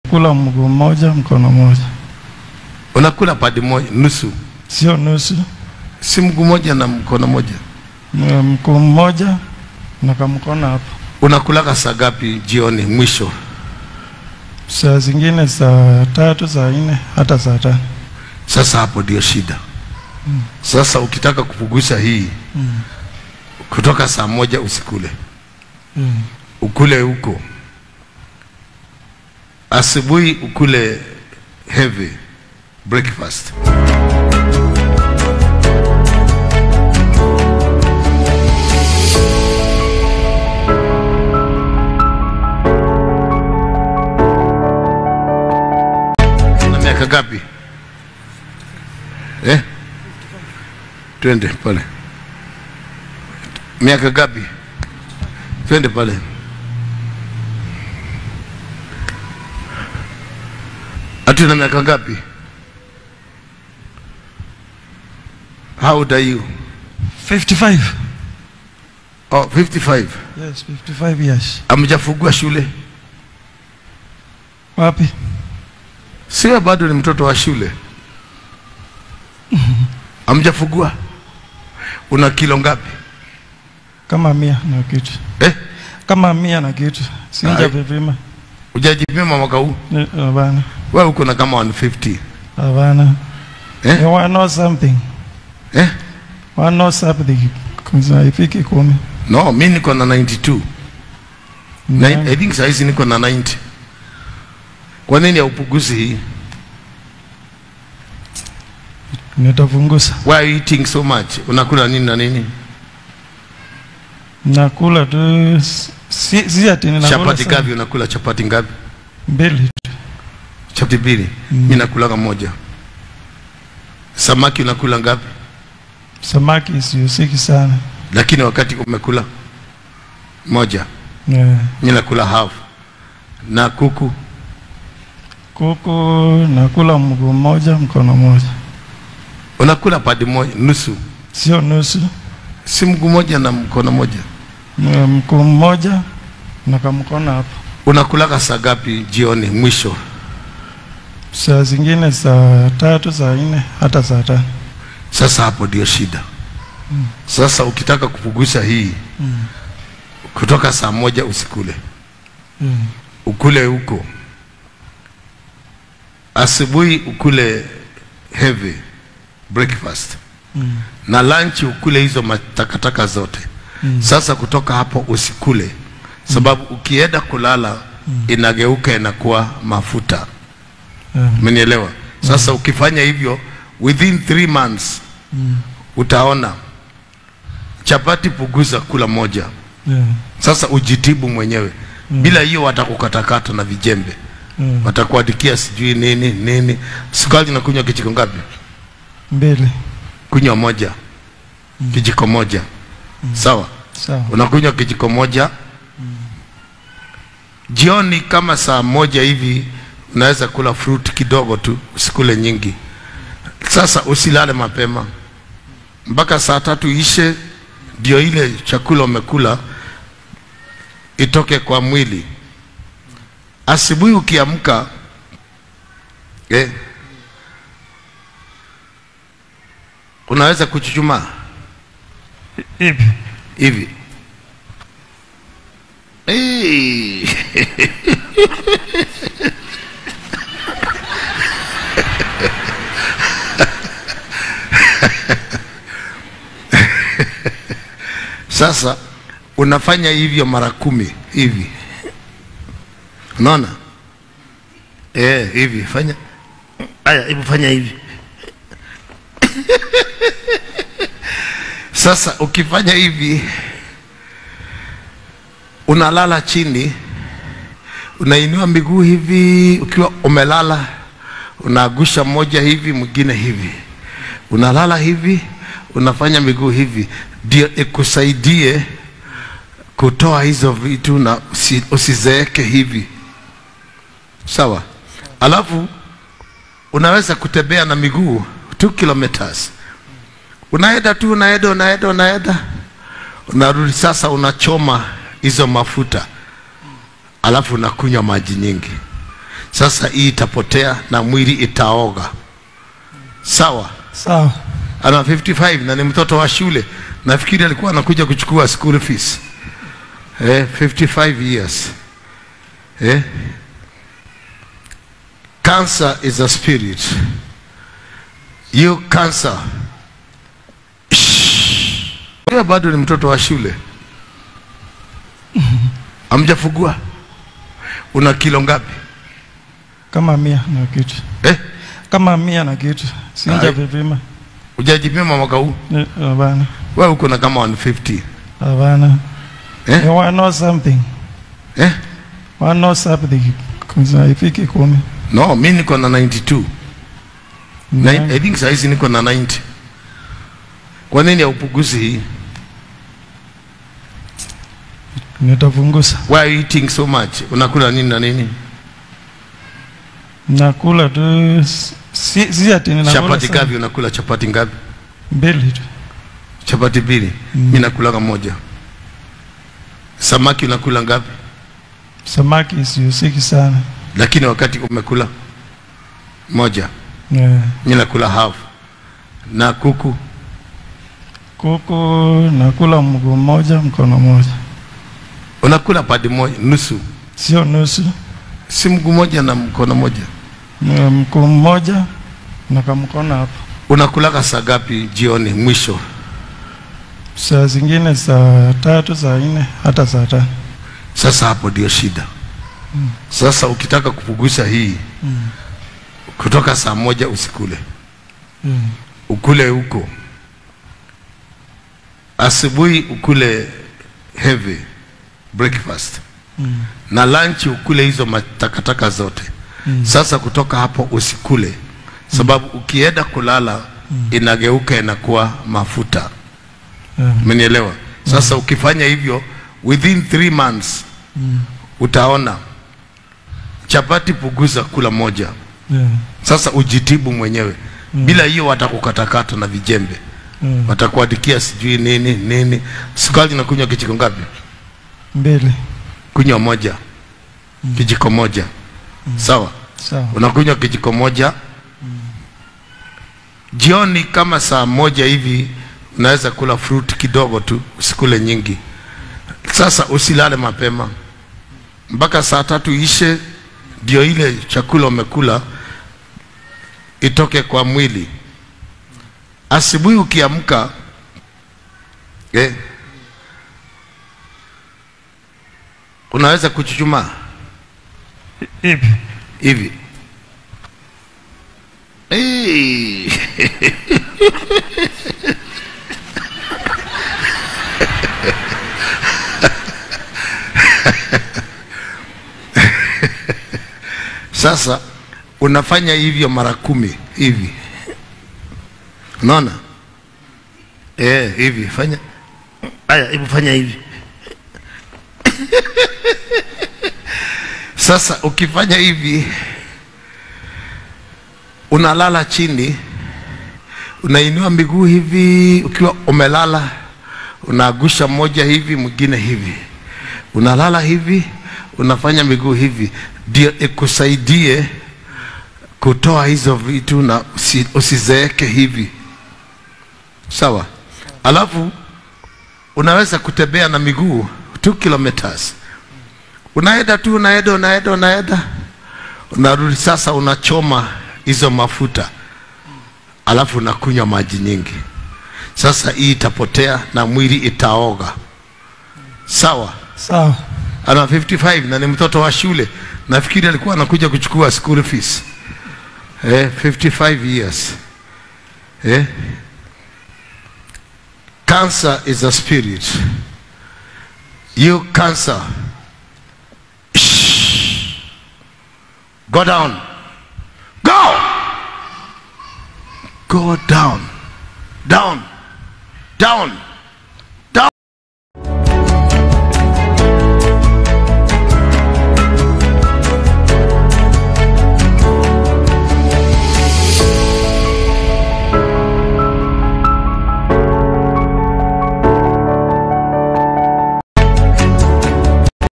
Kula mguu mmoja mkono mmoja, Unakula padi moja nusu, sio nusu. si mguu moja na mkono moja. M- Mguu mmoja na kamkono hapo. Unakulaga saa gapi jioni mwisho? Saa zingine saa tatu, saa nne, hata saa tano. Sasa hapo ndio shida. Sasa ukitaka kupunguza hii kutoka saa moja usikule, Mm. ukule huko asubuhi, ukule heavy breakfast. Na miaka gapi? Eh? Twende pale. Miaka gapi? Twende pale. Ati na miaka gapi? How old are you? 55. Oh, 55. Yes, 55 years. Amjafungua shule? Wapi? Sio, bado ni mtoto wa shule. Amjafungua? Una kilo ngapi? Kama mia na kitu. Eh? Kama mia na kitu. Sinja Ai. vipima. Hujajipima mwaka huu? Ni- Hapana. Wewe uko na kama 150. Hapana. Eh? You want know something? Eh? Want know something? Kwanza haifiki kumi. No, mi niko na 92. Ni- Nine, I think saizi niko na 90. Kwa nini haupunguzi hii? Nitapunguza. Why are you eating so much? Unakula nini na nini? Nakula tu si, si ati ninakula Chapati sana. ngapi unakula? Chapati ngapi? Mbili tu. Chapati mbili. Mm. Mimi nakulaga moja. Samaki unakula ngapi? Samaki sihusiki sana. Lakini wakati umekula moja, Yeah. mimi nakula half. Na kuku Kuku nakula mguu mmoja mkono mmoja, unakula padi moja nusu, sio nusu. si mguu moja na mkono moja. M- Mguu mmoja na kamkono hapo. Unakulaga saa gapi jioni mwisho? Saa zingine saa tatu, saa nne, hata saa tano. Sasa hapo ndio shida. Sasa ukitaka kupunguza hii kutoka saa moja usikule, Mm. ukule huko asubuhi, ukule heavy breakfast Mm. na lunch ukule hizo matakataka zote. Mm. Sasa kutoka hapo usikule, sababu ukienda kulala inageuka inakuwa mafuta. Yeah. Umenielewa? Sasa ukifanya hivyo within three months Mm. utaona chapati punguza kula moja. Yeah. Sasa ujitibu mwenyewe. Bila hiyo watakukatakata na vijembe, Yeah. watakuandikia sijui nini nini. Sukari nakunywa kijiko ngapi? Mbili. Kunywa moja, kijiko moja, sawa. Sawa. Unakunywa kijiko moja jioni, kama saa moja hivi unaweza kula fruit kidogo tu, usikule nyingi. Sasa usilale mapema mpaka saa tatu ishe, ndio ile chakula umekula itoke kwa mwili. Asubuhi ukiamka eh, unaweza kuchuchumaa Hivi. hivi hey. Sasa unafanya hivyo mara kumi hivi, unaona eh, hivi fanya haya, hebu fanya hivi Sasa ukifanya hivi, unalala chini, unainua miguu hivi, ukiwa umelala, unaagusha moja hivi, mwingine hivi, unalala hivi, unafanya miguu hivi, ndio ikusaidie kutoa hizo vitu na usi, usizeeke hivi, sawa. Alafu unaweza kutembea na miguu 2 kilometers unaenda tu unaenda unaenda unaenda unarudi sasa unachoma hizo mafuta alafu unakunywa maji nyingi Sasa hii itapotea na mwili itaoga. Sawa? sawa Ana 55 na ni mtoto wa shule. Nafikiri alikuwa anakuja kuchukua school fees. Eh, 55 years. Eh? Cancer is a spirit. You cancer. Shh. Wewe bado ni mtoto wa shule. Amjafugua. Una kilo ngapi? kama mia na kitu Eh? kama mia na kitu sinja Ai. vipima Hujajipima mwaka huu? Ni- hapana Wewe uko na kama 150. hapana Eh? Ni one know something Eh? one know something Kuza ifiki kumi No, mi niko na 92. Ni- Nine- I think saizi niko na 90. Kwa nini haupunguzi hii? nitapunguza Why are you eating so much? Unakula nini na nini? nakula tu si, si ati ninakula Chapati sana. ngapi unakula? Chapati ngapi? mbili tu Chapati mbili. Mm. Mimi nakula moja. Samaki unakula ngapi? samaki sihusiki sana Lakini wakati umekula moja, yeah. mimi nakula half. Na kuku kuku nakula mguu mmoja mkono mmoja unakula padi moja nusu, sio nusu si mguu moja na mkono moja. Ni mguu mmoja na kamkono hapo Unakulaga saa ngapi jioni mwisho? saa zingine saa tatu saa nne hata saa tano Sasa hapo ndio shida. Sasa ukitaka kupunguza hii kutoka saa moja usikule, mm. ukule huko asubuhi, ukule heavy breakfast Mm. na lunch ukule hizo matakataka zote. Mm. Sasa kutoka hapo usikule, sababu ukienda kulala inageuka inakuwa mafuta. Yeah. Umenielewa? Sasa ukifanya hivyo within three months Mm. utaona chapati punguza kula moja. Yeah. Sasa ujitibu mwenyewe. Bila hiyo watakukatakata na vijembe, Yeah. watakuandikia sijui nini nini. Sukari nakunywa kijiko ngapi? mbili Kunywa moja, kijiko moja. Sawa, sawa unakunywa kijiko moja. Jioni kama saa moja hivi unaweza kula fruit kidogo tu, usikule nyingi. Sasa usilale mapema mpaka saa tatu ishe, ndio ile chakula umekula itoke kwa mwili. Asubuhi ukiamka eh, unaweza kuchuchumaa hivi hivi hey. Sasa unafanya hivyo mara kumi hivi, unaona eh, hivi fanya haya, hebu fanya hivi Sasa ukifanya hivi, unalala chini, unainua miguu hivi, ukiwa umelala, unaagusha moja hivi, mwingine hivi, unalala hivi, unafanya miguu hivi, ndio ikusaidie kutoa hizo vitu na usi, usizeeke hivi, sawa. Alafu unaweza kutembea na miguu 2 kilometers unaenda tu unaenda unaenda unaenda unarudi sasa unachoma hizo mafuta alafu unakunywa maji nyingi sasa hii itapotea na mwili itaoga sawa sawa ana 55 na ni mtoto wa shule nafikiri alikuwa anakuja kuchukua school fees eh, 55 years eh? cancer is a spirit you cancer Go down. Go. Go down. Down. Down.